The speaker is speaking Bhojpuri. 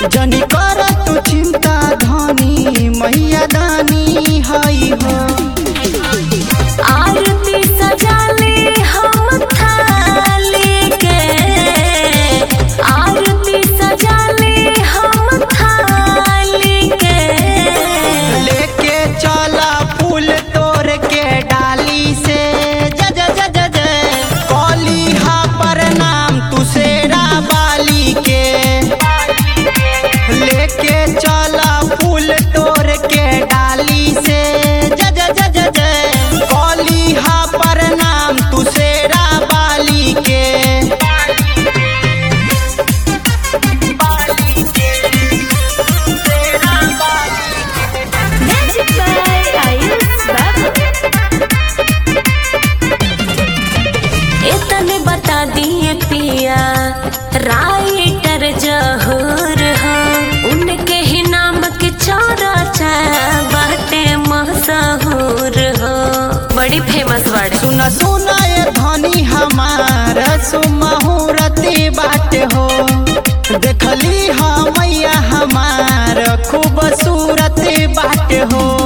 जनी कर तू चिंता धनी मैया दानी हई हो आरती सजाले हम थाली के आरती सजाले हम थाली के लेके चला फूल तोड़ के डाली से ज ज ज ज ज कली हा प्रणाम तू शेरा बाली के लेके चला फूल तोड़ के डाली से ज ज ज ज ज कली हा प्रणाम तू शेरा बाली के Magic by Ayush Babu. इतने बता दिए पिया राइटर जहूर हो उनके ही नाम के चौरा बाटे मशहूर हो बड़ी फेमस बाड़े सुन सुन ए धनी हमार सुमहुरती बात हो देखली हा मैया हमार खूबसूरत बात हो